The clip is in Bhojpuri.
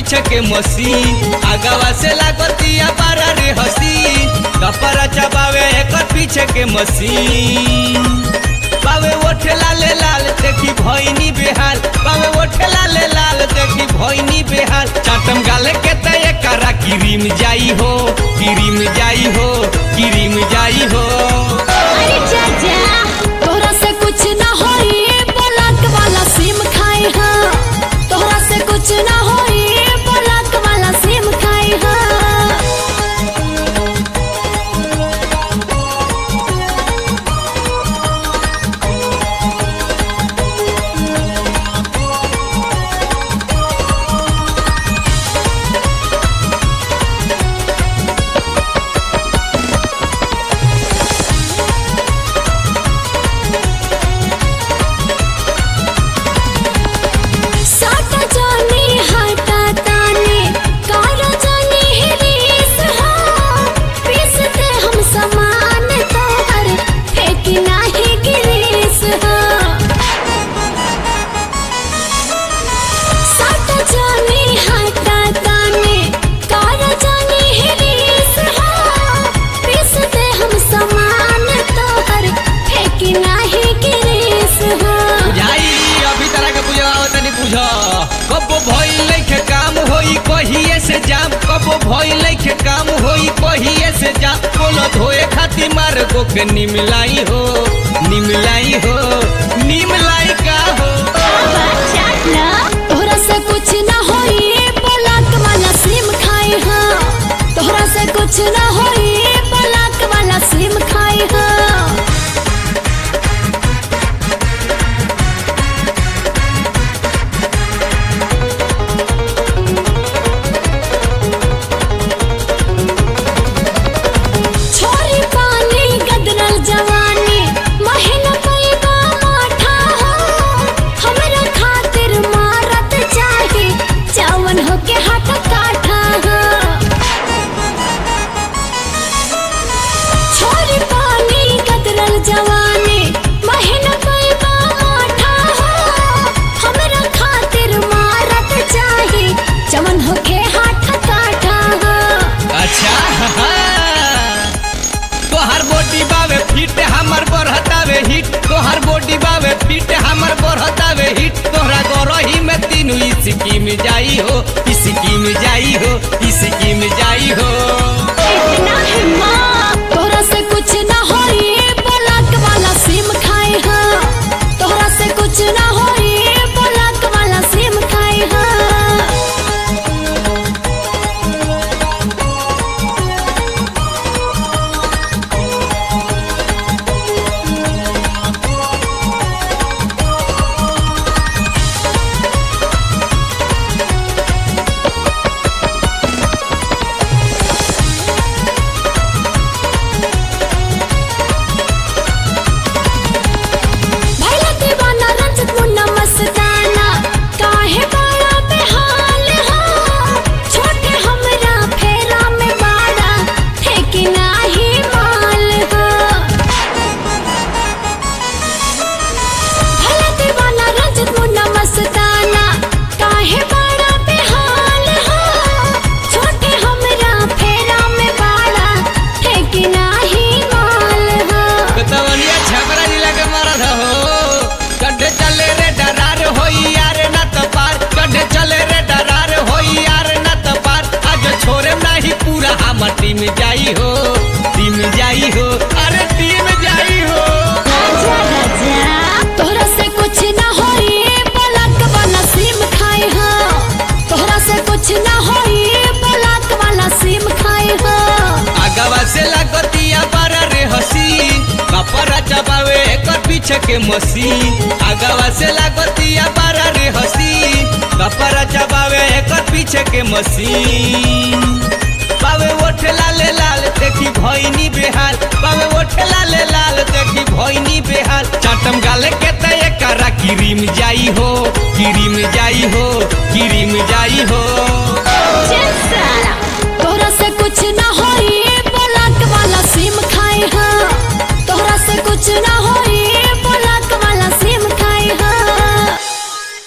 पीछे के मशीन आगवा से लागतिया बारा रे हसीन कपड़ा चबावे एकर पीछे के मशीन बावे ओठे लाले लाल देखी भैनी बेहाल बावे ओठे लाले लाल देखी भैनी बेहाल चाटम गाले के तय करा किरीम जाई हो किरीम जाई हो किरीम जाई हो अरे चाचा तोहरा से कुछ ना होई ब्लॉक वाला सिम खाई हाँ तोहरा से कुछ ना होई ब्लॉक वाला सिम खाई हाँ साटा जानी हटा तानी कारा जानी हिरीस हाँ पीसते हम समान तोहर फेंकी नाही गिरीस हाँ साटा जानी हटा तानी कारा जानी हिरीस हाँ पीसते हम समान तोहर फेंकी नाही गिरीस हाँ बुझाई अभी तरह के बुझाओ तनी बुझ कबो भइल लइखे काम होई कहिए से जाम कबो भइल लइखे काम होई कहिए से जाम बोलो धोए खातिर मार गो के निमलाई हो निमलाई हो निमलाई का हो तोहरा से कुछ ना होई ब्लॉक वाला सिम खाई हाँ तोहरा से कुछ ना होई ब्लॉक वाला सिम खाई हाँ छोरी पानी गदरल जवानी महीना पैबा माठा हो हमरा खातिर मारत चाही चावन होके हाथ काठा हो छोरी पानी गदरल जवानी महीना पैबा माठा हो हमरा खातिर मारत चाही चावन होके हाथ काठा हो अच्छा तोहर बॉडी बावे फिट हमर बढ़तावे हिट तोहर बॉडी बावे फिट हमर बढ़तावे हिट तोहरा गरही में तीनू इसकी में जाई हो इसकी में जाई हो इसकी में जाई हो इतना हिम्मत तोहरा से कुछ ना होई ब्लॉक वाला सिम खाई हाँ तोहरा से कुछ ना होई ब्लॉक वाला सिम खाई हाँ भैला दीवाना रंजित मुन्ना मस्ताना काहे बाड़ा बेहाल हो छोटे हमरा फेरा में बाड़ा ठेकी नाही माल हो भैला दीवाना रंजित मुन्ना मस्ताना काहे बाड़ा बेहाल हो छोटे हमरा फेरा में बाड़ा ठेकी नाही माल हो बेतवनिया छपरा जिला के मरद हो कड्ढे चले रे डरार होई यार न त पार कड्ढे चले रे डरार होई यार न त पार आज छोरे नाही पूरा हमर टीम जाई हो टीम जाई हो अरे टीम जाई हो राजा राजा तोहरा से कुछ ना होई ब्लॉक वाला सिम खाई हाँ तोहरा से कुछ ना होई ब्लॉक वाला सिम खाई हाँ आगवा से लागतिया बारा रे हसीन कपड़ा चबावे एकर पीछे के मशीन आगवा से लागतिया बारा रे हसीन कपड़ा चबावे एकर पीछे के मशीन बावे ओठे लाले लाल देखी भैनी बेहाल बावे ओठे लाले लाल देखी भैनी बेहाल चाटम गाले के तय करा किरीम जाई हो किरीम जाई हो किरीम जाई हो